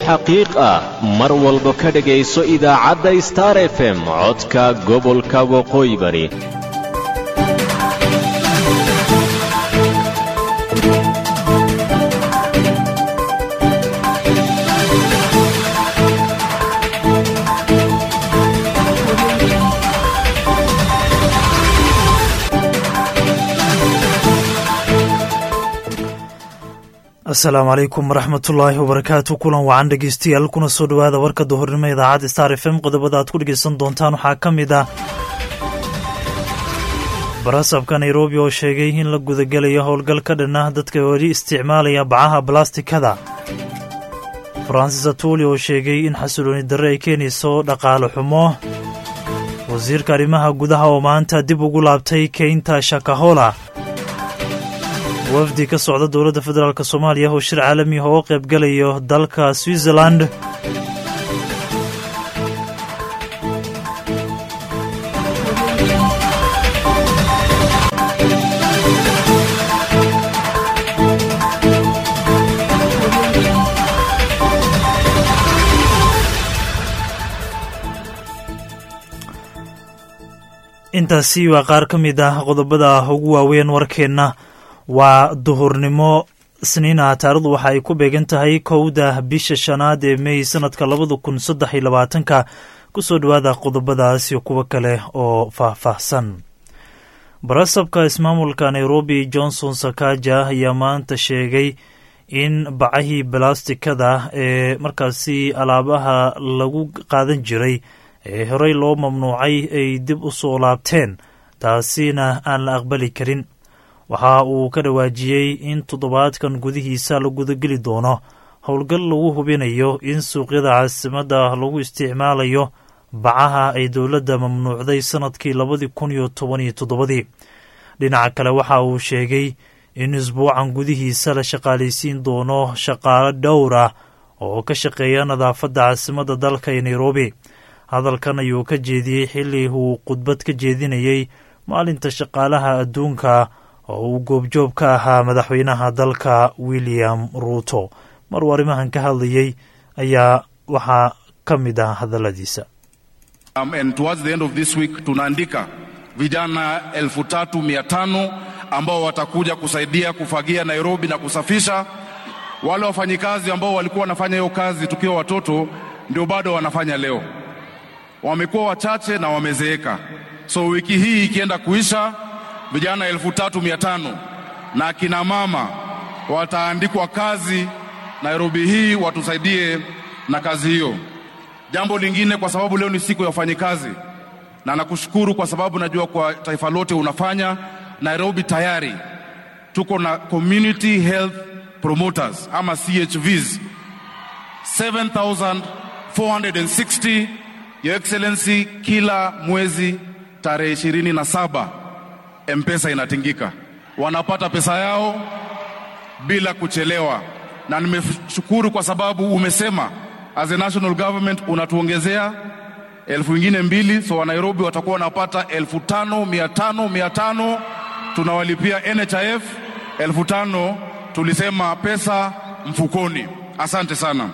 xaqiiq ah mar walba ka dhegayso idaacadda star f m codka gobolka waqooyi bari asalaamu calaykum waraxmatullaahi wabarakaatu kulan wacan dhegeystayaal kuna soo dhowaada warka duhurnimo idaacadda star f m qodobada aad ku dhegeysan doontaan waxaa ka mid ah barasabka nairobi oo sheegay in la gudagelayo howl ka dhan ah dadka weli isticmaalaya bacaha balastikada faransis atuli oo sheegay in xasilooni darre ay keenayso dhaqaale xumo wasiirka arrimaha gudaha oo maanta dib ugu laabtay keynta shakahola wafdi ka socda dowladda federaalk soomaaliya oo shir caalami ah oo qaybgalayo dalka switzerland intaasi waa qaar ka mid ah qodobada ugu waaweyn warkeenna waa duhurnimo isniina taarikhdu waxa ay ku beegan tahay kowda bisha shanaad ee mey sanadka labada kun saddex iyo labaatanka kusoo dhowaada qodobadaas iyo kuwo kale oo faahfaahsan barasabka ismaamulka nairobi johnson sakaja ayaa maanta sheegay in bacahii balastikada ee markaasi alaabaha lagu qaadan jiray ee horey loo mamnuucay ay dib u soo laabteen taasina aan la aqbali karin waxa uu ka dhawaajiyey in toddobaadkan gudihiisa la gudageli doono howlgal lagu hubinayo in suuqyada caasimadda lagu isticmaalayo bacaha ay dowladda mamnuucday sannadkii labadii kun iyo toban iyo toddobadii dhinaca kale waxa uu sheegay in isbuucan gudihiisa la shaqaalaysiin doono shaqaalo dhowr ah oo ka shaqeeya nadaafadda caasimadda dalka ee nairobi hadalkan ayuu ka jeediyey xilli uu khudbad ka jeedinayey maalinta shaqaalaha adduunka oo uu goobjoob ka ahaa madaxweynaha dalka william ruuto maruu arrimahan ka hadlayey ayaa waxaa ka mid ah hadalladiisa tunaandika vijana elfu tatu mia tano ambao watakuja kusaidia kufagia Nairobi na kusafisha. Wale wafanyikazi ambao walikuwa wanafanya hiyo kazi tukiwa watoto ndio bado wanafanya leo, wamekuwa wachache na wamezeeka. So wiki hii ikienda kuisha vijana elfu tatu mia tano na akina mama wataandikwa kazi Nairobi hii, watusaidie na kazi hiyo. Jambo lingine, kwa sababu leo ni siku ya wafanyikazi, na nakushukuru kwa sababu najua kwa taifa lote unafanya. Nairobi tayari tuko na community health promoters ama CHVs 7460 Your Excellency, kila mwezi tarehe ishirini na saba Mpesa inatingika, wanapata pesa yao bila kuchelewa, na nimeshukuru kwa sababu umesema as a national government unatuongezea elfu ingine mbili, so Wanairobi watakuwa wanapata elfu tano mia tano mia tano tunawalipia NHIF elfu tano tulisema pesa mfukoni. Asante sana.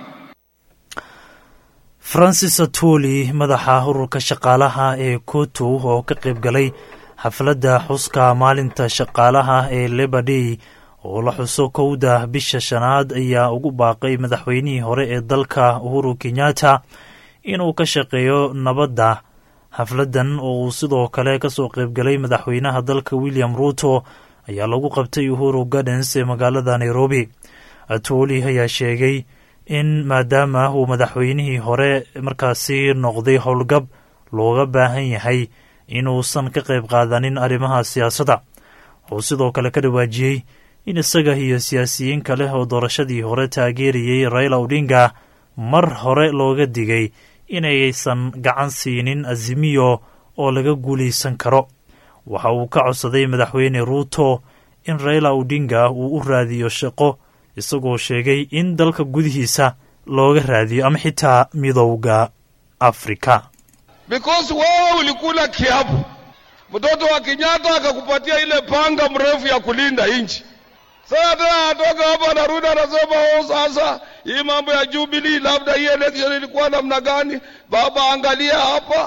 francis atuli madaxa ururka shaqaalaha ee kotu oo ka qayb galay xafladda xuska maalinta shaqaalaha ee leba day oo la xuso kowda bisha shanaad ayaa ugu baaqay madaxweynihii hore ee dalka uhuru kenyatta inuu ka shaqeeyo nabadda xafladdan oo uu sidoo kale ka soo qaybgalay madaxweynaha dalka william ruuto ayaa lagu qabtay uhuru gardens ee magaalada nairobi atoli ayaa sheegay in maadaama uu madaxweynihii hore markaasi noqday howlgab looga baahan yahay inuusan ka qayb qaadanin arrimaha siyaasadda wuxuu sidoo kale ka dhawaajiyey in isaga iyo siyaasiyiin kale oo doorashadii hore taageerayey raila odinga mar hore looga digay inaysan gacan siinin azimiyo oo laga guulaysan karo waxa uu ka codsaday madaxweyne ruuto in raila odinga uu u raadiyo shaqo isagoo sheegay in dalka gudihiisa looga raadiyo ama xitaa midowda afrika because wewe ulikula kiapo, mtoto wa Kenyatta akakupatia ile panga mrefu ya kulinda nchi. Sasa tena anatoka hapa anarudi anasema, oh, sasa hii mambo ya Jubilee, labda hii election ilikuwa namna gani? Baba, angalia hapa.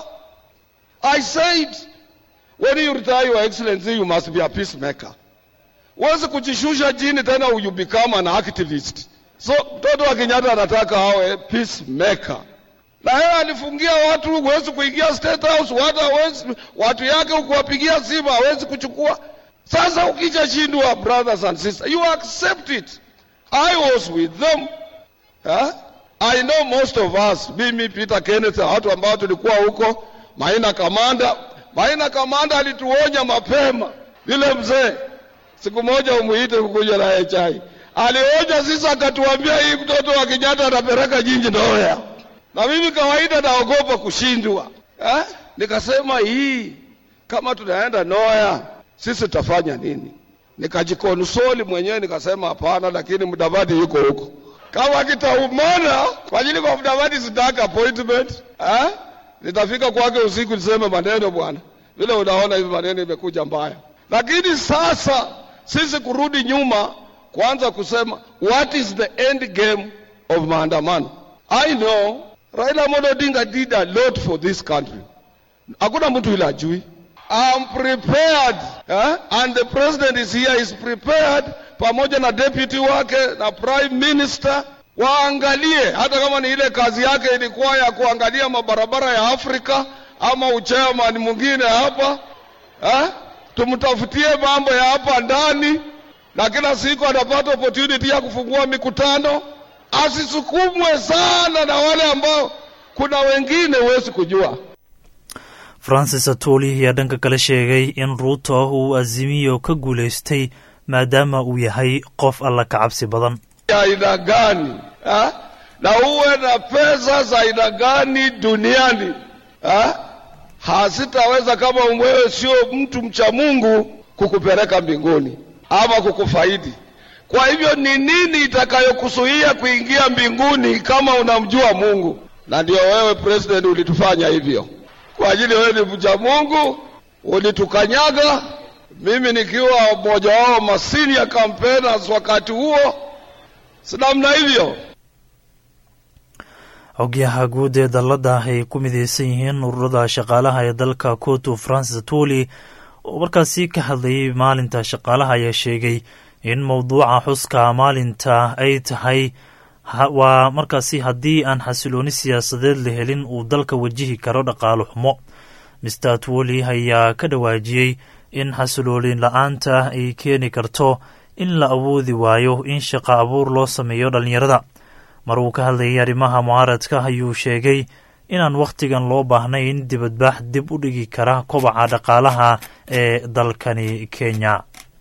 I said when you retire your excellency you must be a peacemaker. Huwezi kujishusha chini tena you become an activist. So mtoto wa Kenyatta anataka awe peacemaker. Na yeye alifungia watu, huwezi kuingia State House, watu hawezi, watu yake ukuwapigia simu hawezi kuchukua. Sasa ukishashindwa, brothers and sisters, you accept it. I was with them. Huh? I know most of us, mimi Peter Kenneth, watu ambao tulikuwa huko, Maina Kamanda. Maina Kamanda alituonya mapema, vile mzee siku moja umuite kukuja naye chai, alionya sisi, akatuambia hii mtoto wa Kenyatta anapeleka jinji ndoya, na mimi kawaida naogopa kushindwa eh? Nikasema hii kama tunaenda Noya sisi tutafanya nini? Nikajikonsoli mwenyewe nikasema hapana, lakini Mudavadi yuko huko, kama kitaumana kwa ajili kwa Mudavadi sitaka appointment eh? Nitafika kwake usiku niseme maneno bwana, vile unaona hivi maneno imekuja mbaya. Lakini sasa sisi kurudi nyuma, kwanza kusema what is the end game of maandamano. I know Raila Amolo Odinga did a lot for this country, hakuna mtu ile ajui. I'm prepared eh? and the president is here is prepared, pamoja na deputy wake na prime minister waangalie, hata kama ni ile kazi yake ilikuwa ya kuangalia mabarabara ya Afrika ama uchairman mwingine hapa eh? tumtafutie mambo ya hapa ndani, na kila siku anapata opportunity ya kufungua mikutano, asisukumwe sana na wale ambao kuna wengine huwezi kujua. francis atoli ayaa dhanka kale sheegay in ruuto uu azimiyo ka guulaystay maadaama uu yahay qof alla ka cabsi badan ya aina gani ha? na uwe na pesa za aina gani duniani ha? hasitaweza kama wewe sio mtu mcha Mungu kukupeleka mbinguni ama kukufaidi. Kwa hivyo ni nini itakayokuzuia kuingia mbinguni kama unamjua Mungu? Na ndio wewe president ulitufanya hivyo, kwa ajili wewe ni mcha Mungu, ulitukanyaga mimi nikiwa mmoja wao masenior campaigners wakati huo, si namna hivyo. xogyaha guud ee dalladda ay ku mideysan yihiin ururada shaqaalaha ee dalka kotu francis atoli oo markaasi ka hadlayay maalinta shaqaalaha ayaa sheegay in mowduuca xuska maalinta ay tahay waa markaasi haddii aan xasilooni siyaasadeed la helin uu dalka wajihi karo dhaqaalo xumo mister atwoli ayaa ka dhawaajiyey in xasiloolin la-aanta ay keeni karto in la awoodi waayo in shaqo abuur loo sameeyo dhallinyarada mar uu ka hadlayay arrimaha mucaaradka ayuu sheegay inaan wakhtigan loo baahnayn dibadbax dib u dhigi kara kobaca dhaqaalaha ee dalkani kenya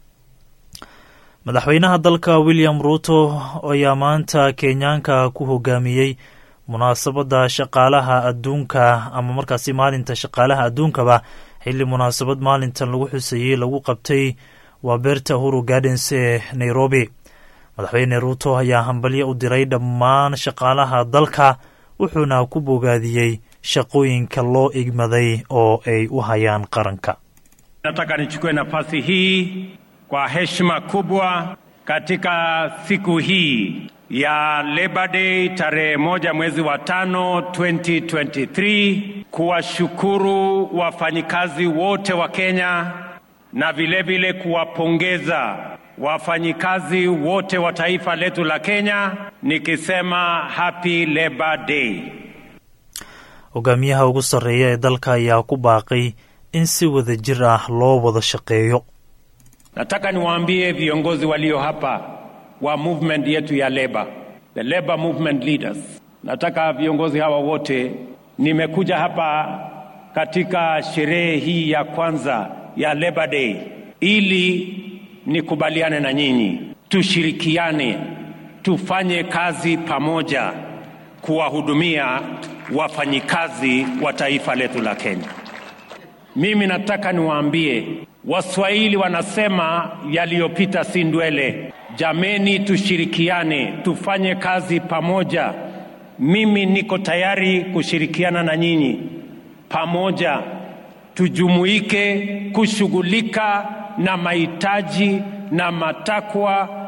madaxweynaha dalka william ruuto ayaa maanta kenyaanka ku hogaamiyey munaasabadda shaqaalaha adduunka ama markaasi maalinta shaqaalaha adduunkaba xilli munaasabad maalintan lagu xuseeyey lagu qabtay waa beerta huru gardens ee nairobi madaxweyne ruuto ayaa hambalyo u diray dhammaan shaqaalaha dalka wuxuuna ku bogaadiyey shaqooyinka loo igmaday oo ay u hayaan qaranka Nataka nichukue nafasi hii kwa heshima kubwa katika siku hii ya Labor Day tarehe moja mwezi wa tano 2023 kuwashukuru wafanyikazi wote wa Kenya na vilevile kuwapongeza wafanyikazi wote wa taifa letu la Kenya nikisema happy Labor Day. hogaamiyaha ugu sarreeya ee dalka ayaa ku baaqay in si wada jir ah loo wada shaqeeyo Nataka niwaambie viongozi walio hapa wa movement yetu ya labor, the labor movement leaders. Nataka viongozi hawa wote, nimekuja hapa katika sherehe hii ya kwanza ya Labor Day ili nikubaliane na nyinyi, tushirikiane, tufanye kazi pamoja kuwahudumia wafanyikazi wa taifa letu la Kenya. Mimi nataka niwaambie Waswahili wanasema yaliyopita si ndwele. Jameni, tushirikiane, tufanye kazi pamoja. Mimi niko tayari kushirikiana na nyinyi pamoja, tujumuike kushughulika na mahitaji na matakwa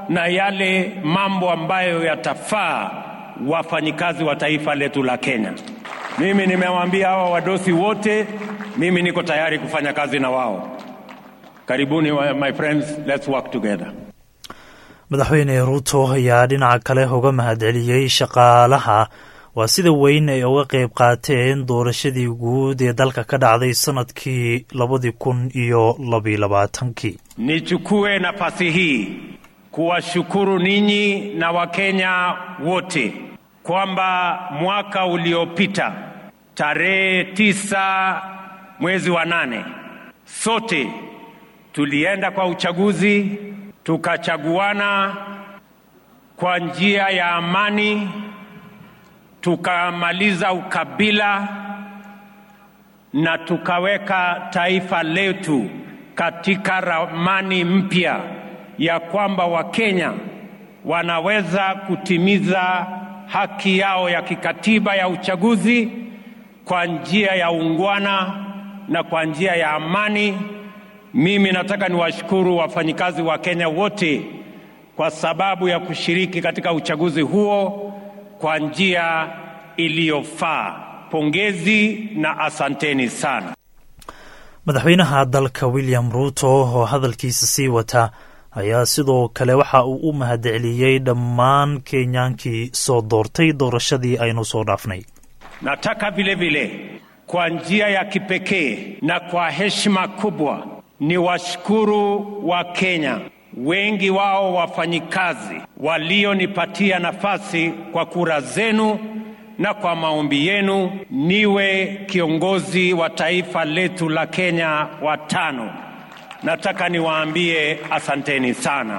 na yale mambo ambayo yatafaa wafanyikazi wa taifa letu la Kenya. Mimi nimewaambia hawa wadosi wote, mimi niko tayari kufanya kazi na wao. Karibuni my friends, let's work together. madaxweyne ruuto ayaa dhinaca kale uga mahadceliyey shaqaalaha waa sida weyn ay uga qayb qaateen doorashadii guud ee dalka ka dhacday sanadkii labadii kun iyo labiyo labaatankii Nichukue nafasi hii kuwashukuru ninyi na Wakenya wote kwamba mwaka uliopita tarehe tisa mwezi wa nane sote tulienda kwa uchaguzi tukachaguana kwa njia ya amani, tukamaliza ukabila na tukaweka taifa letu katika ramani mpya ya kwamba Wakenya wanaweza kutimiza haki yao ya kikatiba ya uchaguzi kwa njia ya ungwana na kwa njia ya amani. Mimi nataka niwashukuru wafanyikazi wa Kenya wote kwa sababu ya kushiriki katika uchaguzi huo kwa njia iliyofaa. Pongezi na asanteni sana. madaxweynaha dalka william ruuto oo hadalkiisa sii wata ayaa sidoo kale waxa uu u mahadceliyey dhammaan kenyaankii soo doortay doorashadii aynu soo dhaafnay Nataka vile vile kwa njia ya kipekee na kwa heshima kubwa ni washukuru wa Kenya, wengi wao wafanyikazi walionipatia nafasi kwa kura zenu na kwa maombi yenu niwe kiongozi wa taifa letu la Kenya wa tano. Nataka niwaambie asanteni sana.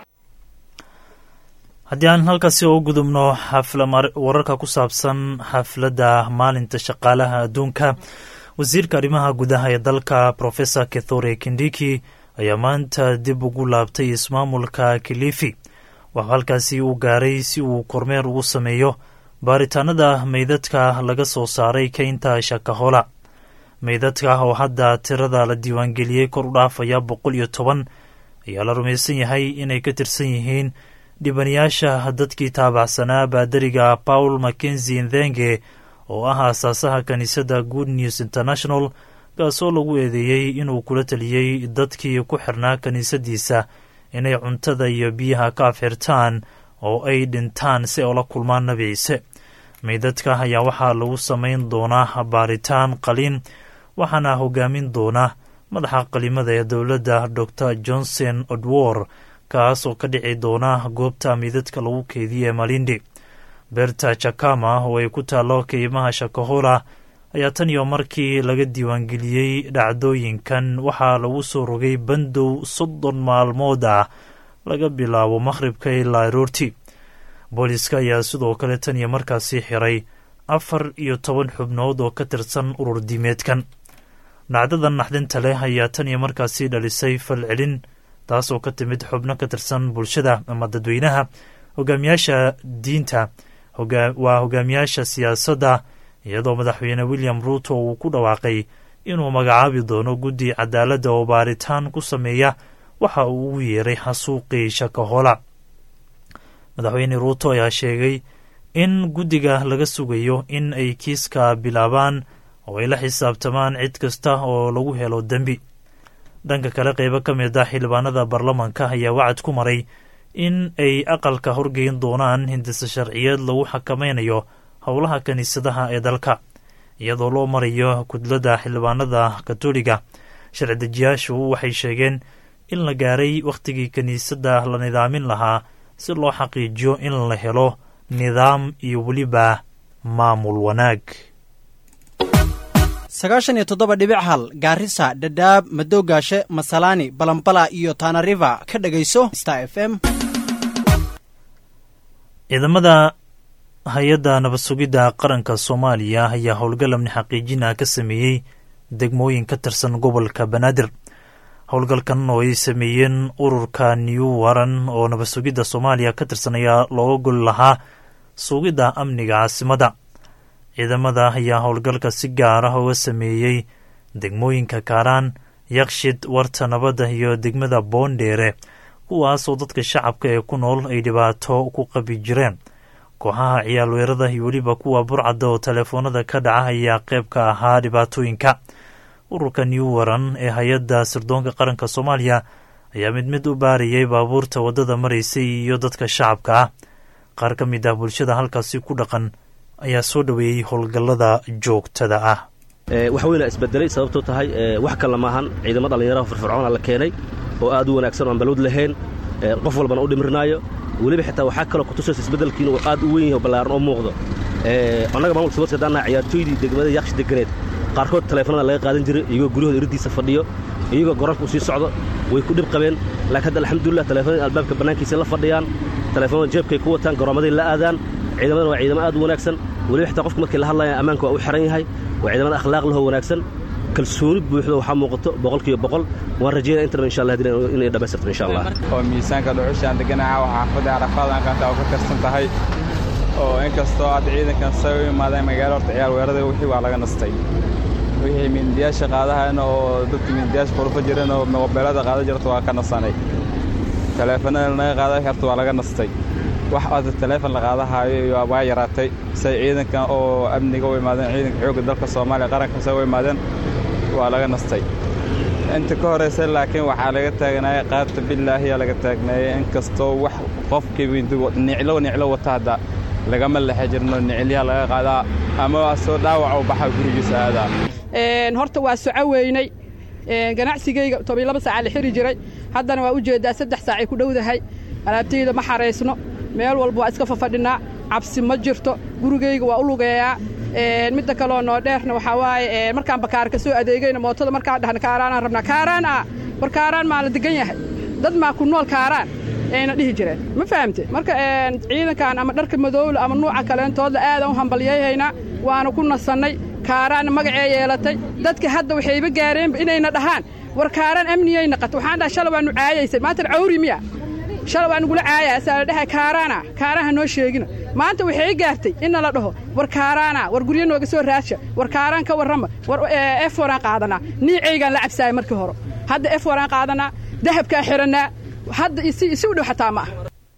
haddii aan halkaasi ugu gudubno wararka ku saabsan xafladda maalinta shaqaalaha adduunka wasiirka arrimaha gudaha ee dalka professor kethore kindiki ayaa maanta dib ugu laabtay ismaamulka kilifi waxuu halkaasi u gaaray si uu kormeer ugu sameeyo baaritaanada meydadka laga soo saaray keynta shakahola meydadka oo hadda tirada la diiwaangeliyey kor u dhaafaya boqol iyo toban ayaa la rumaysan yahay inay ka tirsan yihiin dhibanayaasha dadkii taabacsanaa baadariga paul mackenzi ndhenge oo ah aasaasaha kiniisadda good news international kaasoo lagu eedeeyey inuu kula taliyey dadkii ku xirnaa kiniisadiisa inay cuntada iyo biyaha ka afxirtaan oo ay dhintaan si ay ula kulmaan nebi ciise meydadka ayaa waxaa lagu samayn doonaa baaritaan qaliin waxaana hogaamin doona madaxa qalimada ee dowladda dor johnson odwor kaas oo ka dhici doona goobta meydadka lagu keediye malindi beerta jakama oo ay ku taallo keymaha shakahola ayaa tan iyo markii laga diiwaangeliyey dhacdooyinkan waxaa lagu soo rogay bandow soddon maalmood ah laga bilaabo maqhribka ilaa aroorti booliska ayaa sidoo kale tan iyo markaasi xiray afar iyo toban xubnood oo ka tirsan urur diimeedkan dhacdadan naxdinta leh ayaa tan iyo markaasi dhalisay falcelin taasoo ka timid xubno ka tirsan bulshada ama dadweynaha hogaamiyaasha diinta waa hogaamiyaasha siyaasadda iyadoo madaxweyne william ruuto uu ku dhawaaqay inuu magacaabi doono guddi cadaaladda oo baaritaan ku sameeya waxa uu ugu yeeray xasuuqii shakahola madaxweyne ruuto ayaa sheegay in guddiga laga sugayo in ay kiiska bilaabaan oo ay la xisaabtamaan cid kasta oo lagu helo dembi dhanka kale qeybo ka mid ah xildhibaanada baarlamanka ayaa wacad ku maray in ay aqalka horgeyn doonaan hindise sharciyeed lagu xakamaynayo howlaha kiniisadaha ee dalka iyadoo loo marayo kudladda xildhibaanada katoliga sharci dejiyaashu waxay sheegeen in la gaaray wakhtigii kiniisadda la nidaamin lahaa si loo xaqiijiyo in la helo nidaam iyo weliba maamul wanaag sagaashan iyo toddoba dhibic hal gaarisa dhadhaab madoogaashe masalaani balambala iyo tanariva ka dhegayso star f m ciidamada hay-adda nabad sugidda qaranka soomaaliya ayaa howlgal amni xaqiijina ka sameeyey degmooyin ka tirsan gobolka banaadir howlgalkan oo ay sameeyeen ururka new waran oo nabad sugidda soomaaliya ka tirsan ayaa looga gol lahaa sugidda amniga caasimadda ciidamada ayaa howlgalka si gaar ah uga sameeyey degmooyinka kaaraan yakshid warta nabadda iyo degmada boondheere kuwaasoo dadka shacabka ee ku nool ay dhibaato ku qabi jireen kooxaha ciyaal weerada iyo weliba kuwa burcadda oo teleefoonada ka dhaca ayaa qayb ka ahaa dhibaatooyinka ururka new waran ee hay-adda sirdoonka qaranka soomaaliya ayaa mid mid u baarayay baabuurta waddada maraysay iyo dadka shacabka ah qaar ka mid ah bulshada halkaasi ku dhaqan ayaa soo dhoweeyey howlgallada joogtada ah wax weyna isbedelay sababtoo tahay wax kale maahan ciidamo dhallinyaraha firfircoona la keenay oo aad u wanaagsan oan balwad lahayn qof walbana u dhimirnaayo weliba xitaa waxaa kaloo kutusaysa isbeddelkiin uu aad u weyn yahay oo ballaaran oo muuqdo annaga maamulka sabarska haddaannaha ciyaartooydii degmada yaaqshi deganeed qaarkood taleefanada laga qaadan jiray iyagoo guryahooda iriddiisa fadhiyo iyagoo garoonka u sii socdo way ku dhib qabeen laakiin hadda alxamdulilah taleefanada albaabka bannaankiisa la fadhiyaan taleefanada jeebkay ku wataan garoomaday la aadaan ciidamadana waa ciidamo aad u wanaagsan weliba xitaa qofka markii la hadlayaan ammaanka waa u xiran yahay waa ciidamada akhlaaq lahoo wanaagsan kalsooni buuxda waxaa muuqato boqolkiiba boqol waan rajeynaya intaba insha allah inay dhammaystirto insha allah oo miisaanka dhuxushaan deganaha waxaa xaafadda carafaadaan qaata oo ka tirsan tahay oo inkastoo hadda ciidankan say u imaadeen magaalo horta ciyaar weerada wixii waa laga nastay wixii mindiyaasha qaadahayna oo dadka mindiyaasha qurufa jiran oo mobeelada qaada jirta waa ka nasanay taleefanada naga qaada horta waa laga nastay wax hadda taleefon la qaadahaayo iyo waa yaraatay say ciidankan oo amniga u imaadeen ciidanka xoogga dalka soomaaliya qaranka say u imaadeen waa laga nastay inta ka horaysa laakiin waxaa laga taagnaayay qaabta bilaahiyaa laga taagnaayay inkastoo wax qofkii niclo niclo wata hadda lagama lexe jirno nicilyaha laga qaadaa ama soo dhaawac u baxa gurigiisa aadaa horta waa soco weynay ganacsigayga toban laba saacaa la xiri jiray haddana waa u jeeddaa saddex saacay ku dhowdahay alaabtayda ma xaraysno meel walba waa iska fafadhinaa cabsi ma jirto gurigayga waa u lugeeyaa midda kaloo noo dheerna waxaa waaye markaan bakaar ka soo adeegayna mootada markaan dhahna kaaraanaan rabnaa kaaraan ah war kaaraan maa la degan yahay dad maa ku nool kaaraan ayna dhihi jireen ma fahamte marka ciidankan ama dharka madowla ama nuuca kaleentoodla aadaan u hambalyayhaynaa waana ku nasannay kaaraanna magacee yeelatay dadka hadda waxayba gaareenba inayna dhahaan war kaaraan amniyay naqata waxaan dhaha shala waa nu caayaysay maantana cawri miya shala waa nugula caaya asaa la dhahay kaaraana kaaraha noo sheegina maanta waxay gaartay inna la dhaho war kaaraana war guryo nooga soo raadsha war kaaraan ka warrama war ef waraan qaadanaa niicaygaan la cabsaaya markii hore hadda ef waraan qaadanaa dahabkaa xidhannaa hadda isi u dhow xataa ma ah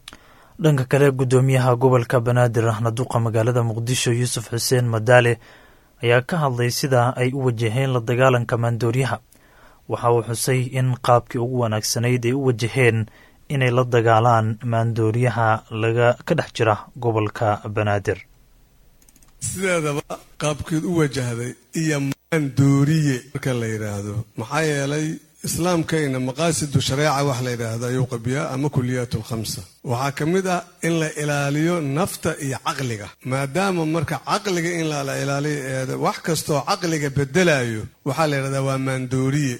dhanka kale guddoomiyaha gobolka banaadir ahna duqa magaalada muqdisho yuusuf xuseen madaale ayaa ka hadlay sida ay u wajaheen la dagaalanka maandooryaha waxa uu xusay in qaabkii ugu wanaagsanayd ay u wajaheen inay la dagaalaan maandooriyaha laga ka dhex jira gobolka banaadir sideedaba qaabkeed u wajahday iyo maandooriye marka la yidhaahdo maxaa yeelay islaamkayna maqaasidu shareeca wax la yidhaahdo ayuu qabiyaa ama kuliyaat alkhamsa waxaa ka mid ah in la ilaaliyo nafta iyo caqliga maadaama marka caqliga in la ilaaliyo wax kastoo caqliga bedelayo waxaa la yidhahdaa waa maandooriye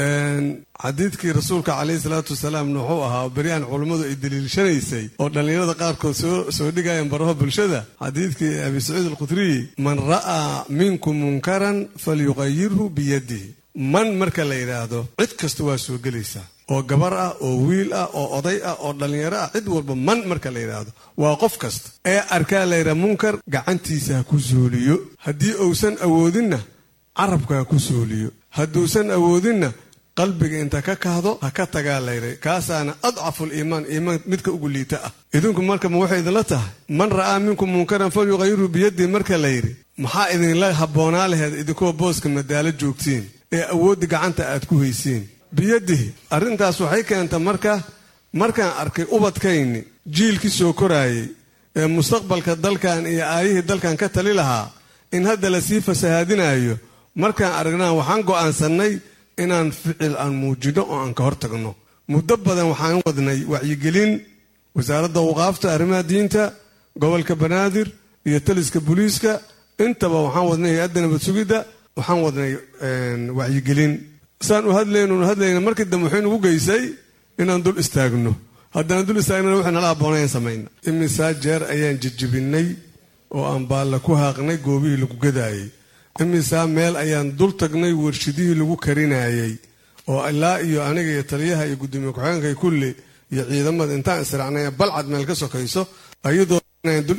xadiidkii rasuulka calayhi salaatu wasalaamna wuxuu ahaa beri aan culummadu ay daliilshanaysay oo dhallinyarada qaarkood soo dhigayaan baraha bulshada xadiidkii abi saciid alkhudriyi man ra'aa minkum munkaran falyuqayirhu biyadihi man marka la yidhaahdo cid kasta waa soo gelaysaa oo gabar ah oo wiil ah oo oday ah oo dhallinyaro ah cid walba man marka la yidhaahdo waa qof kasta ee arkaa la yidhaha munkar gacantiisa ha ku suuliyo haddii uusan awoodinna carabka ha ku suuliyo hadduusan awoodinna qalbiga inta ka kahdo ha ka tagaa layray kaasaana adcaful iimaan iimaan midka ugu liita ah idinku marka ma waxay idinla tahay man ra'aa minkum munkaran falyuqayirhu biyadii marka la yidhi maxaa idinla habboonaa laheed idinkoo booska madaalo joogtiin ee awoodda gacanta aad ku haysiin biyadihi arrintaas waxay keenta marka markaan arkay ubadkayni jiilkii soo koraayay ee mustaqbalka dalkan iyo aayihii dalkan ka tali lahaa in hadda lasii fasahaadinayo markaan aragnaa waxaan go'aansannay inaan ficil aan muujino oo aan ka hor tagno muddo badan waxaan wadnay wacyigelin wasaaradda waqaafta arrimaha diinta gobolka banaadir iyo taliska booliiska intaba waxaan wadnay hay-adda nabad sugidda waxaan wadnay wacyigelin saan u hadlayno nu hadlayna markii dambe wuxuu nagu geysay inaan dul istaagno haddaan dul istaagnana wuxuu nala abboonayaan samayna imisaa jeer ayaan jijibinay oo aan baalla ku haaqnay goobihii lagu gadaayay imisaa meel ayaan dul tagnay warshidihii lagu karinayay oo ilaa iyo aniga iyo taliyaha iyo gudoomiye ku-xigeenka iyo kulli iyo ciidamada intaan israacnay balcad meel ka sokayso ayadoo dul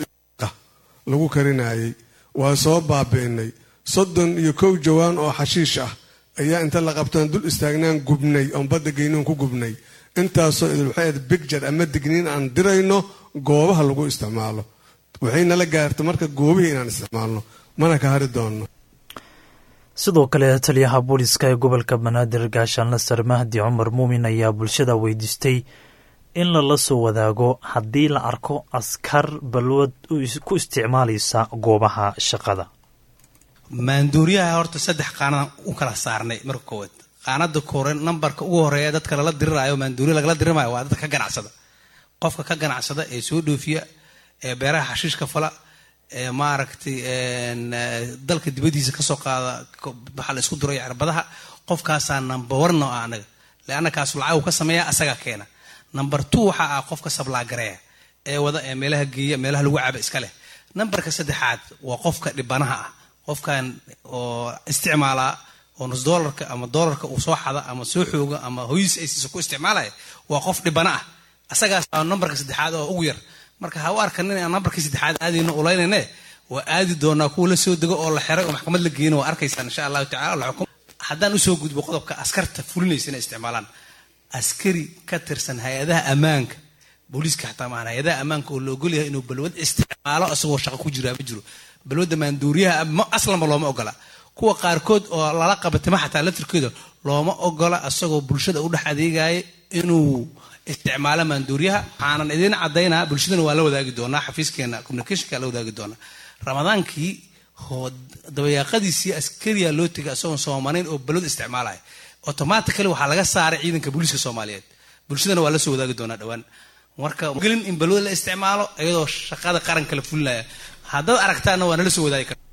lagu karinayay waa soo baabi'inay soddon iyo kow jawaan oo xashiish ah ayaa inta la qabtaan dul istaagnaan gubnay oon badda geynoon ku gubnay intaasoo idil waxay ahayd bigjar ama digniin aan dirayno goobaha lagu isticmaalo waxay nala gaarta marka goobihii inaan isticmaalno mana ka hari doonno sidoo kale taliyaha booliska ee gobolka banaadir gaashaanle sare mahdi cumar muumin ayaa bulshada weydiistay in lala soo wadaago haddii la arko askar balwad ku isticmaalaysa goobaha shaqada maanduuriyaha horta saddex qaanadaan u kala saarnay marka koowaad qaanada kore nambarka ugu horeeya dadka lala diriraayo maanduuriya lagala dirirmayo waa dadka ka ganacsada qofka ka ganacsada ee soo dhoofiya ee beeraha xashiishka fala ee maaragtay dalka dibadiisa kasoo qaada waxaa la isku duray cirbadaha qofkaasaa number one oo ah anaga leanna kaasu lacag uu ka sameeya asagaa keena number two waxaa ah qofka sablaagareeya ee wada ee meelaha geeya meelaha lagu caba iska leh nambarka saddexaad waa qofka dhibanaha ah qofkan oo isticmaalaa oo nus doolarka ama doolarka uu soo xada ama soo xooga ama hoyis ay siiso ku isticmaalaya waa qof dhibana ah asagaas aa nambarka saddexaad oo ugu yar marka ha u arkanin aan nambarkii saddexaad aadayno ulaynayne waa aadi doonaa kuwa la soo dego oo la xiray oo maxkamad la geeyna waa arkaysaan insha allahu tacala la xukum haddaan usoo gudbo qodobka askarta fulinaysa inay isticmaalaan askari ka tirsan hay-adaha ammaanka booliiska xataa maahan hay-adaha ammaanka oo la ogolyahay inuu balwad isticmaalo isagoo shaqo ku jiraa ma jiro balwadda maanduuriyaha aslanba looma ogola kuwa qaarkood oo lala qabatima xataa laftirkeeda looma ogola isagoo bulshada u dhex adeegaya inuu isticmaalo maanduuriyaha waxaanan idiin cadaynaa bulshadana waa la wadaagi doonaa xafiiskeena communicationka la wadaagi doonaa ramadaankii dabayaaqadiisii askariya loo tegay isagoon soomanayn oo balwad isticmaalaya automatically waxaa laga saaray ciidanka booliiska soomaaliyeed bulshadana waa la soo wadaagi doonaa dhowaan marka gelin in balwad la isticmaalo iyadoo shaqada qaranka la fulinaya haddaad aragtaana waa nala soo wadaagi kara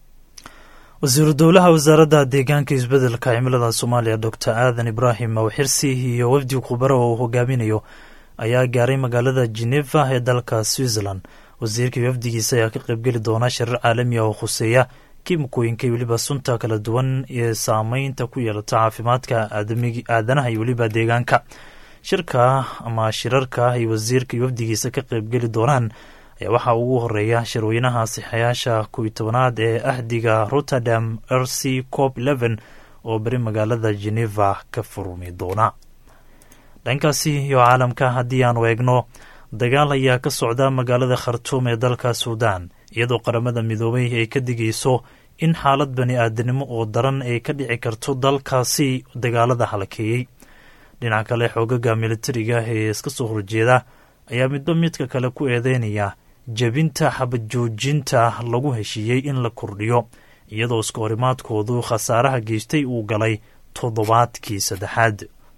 wasiiru dowlaha wasaaradda deegaanka isbeddelka cimilada soomaaliya doctor aadan ibraahim mawxirsi iyo wafdi khubaro oo uu hogaaminayo ayaa gaaray magaalada geneva ee dalka switzerland wasiirkii wafdigiisa ayaa ka qaybgeli doona shirar caalami ah oo khuseeya kiimikooyinka iyo weliba sunta kala duwan ee saameynta ku yeelata caafimaadka aadanaha iyo weliba deegaanka shirka ama shirarka ay wasiirka iyo wafdigiisa ka qaybgeli doonaan ayaa waxaa ugu horeeya shirweynaha sixayaasha kuwi tobanaad ee ahdiga rotterdam r c cop eleven oo beri magaalada geneva ka furmi doona dhankaasi iyo caalamka haddii aanu eegno dagaal ayaa ka socda magaalada khartuum ee dalka suudaan iyadoo qaramada midoobay ay ka digayso in xaalad bani aadanimo oo daran ay ka dhici karto dalkaasi dagaalada halakeeyey dhinaca kale xoogaga militariga ee iska soo horjeeda ayaa midba midka kale ku eedeynaya jebinta xabad joojinta lagu heshiiyey in la kordhiyo iyadoo iska horimaadkoodu khasaaraha geystay uu galay toddobaadkii saddexaad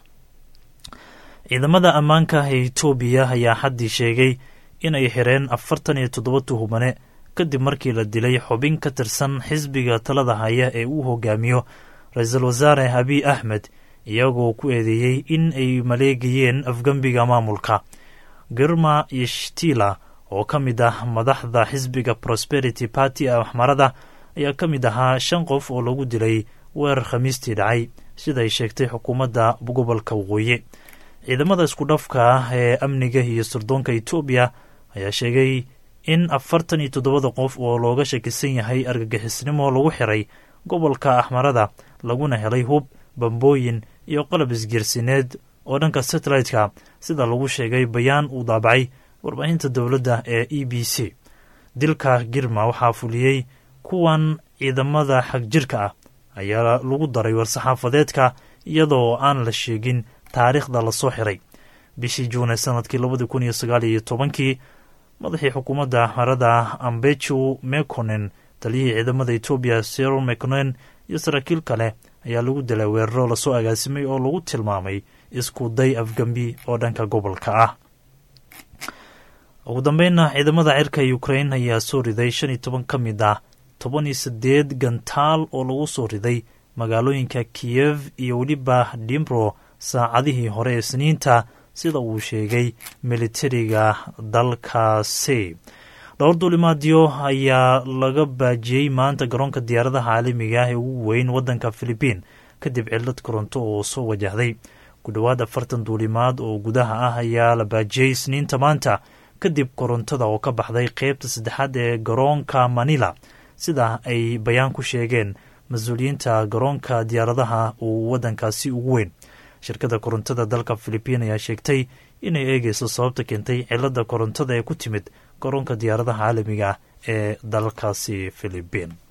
ciidamada ammaanka ee etoobiya ayaa xaddii sheegay inay xireen afartan iyo toddoba tuhumane kadib markii la dilay xubin ka tirsan xisbiga talada haya ee uu hogaamiyo ra-iisul wasaare abiy axmed iyagoo ku eedeeyey in ay maleegayeen afgembiga maamulka girma yeshtila oo ka mid ah madaxda xisbiga prosperity party axmarada ayaa ka mid ahaa shan qof oo lagu dilay weerar khamiistii dhacay siday sheegtay xukuumadda gobolka waqooyi ciidamada isku dhafka ah ee amniga iyo sirdoonka etoobiya ayaa sheegay in afartan iyo toddobada qof oo looga shakisan yahay argagixisnimo lagu xiray gobolka axmarada laguna helay hub bambooyin iyo qalab isgeersineed oo dhanka satellite-ka sida lagu sheegay bayaan uu daabacay warbaahinta dowladda ee e b c dilka girma waxaa fuliyey kuwan ciidamada xagjirka ah ayaa lagu daray war-saxaafadeedka iyadoo aan la sheegin taariikhda lasoo xiray bishii juune sanadkii labadii kun iyo sagaal iyo tobankii madaxii xukuumadda axmarada ambeju mekonen taliyihii ciidamada etoobiya serol mekonen iyo saraakiil kale ayaa lagu dilay weeraro lasoo agaasimay oo lagu tilmaamay isku day afgembi oo dhanka gobolka ah ugu dambeynna ciidamada cirka ukrain ayaa soo riday shan iyo toban ka mid ah toban iyo siddeed gantaal oo lagu soo riday magaalooyinka kiyev iyo weliba dimbro saacadihii hore ee sniinta sida uu sheegay militariga dalkaasi dhowr duulimaadyo ayaa laga baajiyey maanta garoonka diyaaradaha caalamiga ah ee ugu weyn waddanka filibiin kadib cillad koronto oo soo wajahday ku dhowaad afartan duulimaad oo gudaha ah ayaa la baajiyey isniinta maanta kadib korontada oo ka baxday qeybta saddexaad ee garoonka manila sida ay bayaan ku sheegeen mas-uuliyiinta garoonka diyaaradaha uu waddankaasi ugu weyn shirkadda korontada dalka filibiin ayaa sheegtay inay eegeyso sababta keentay cilada korontada ee ku timid garoonka diyaaradaha caalamiga ah ee dalkaasi filibiin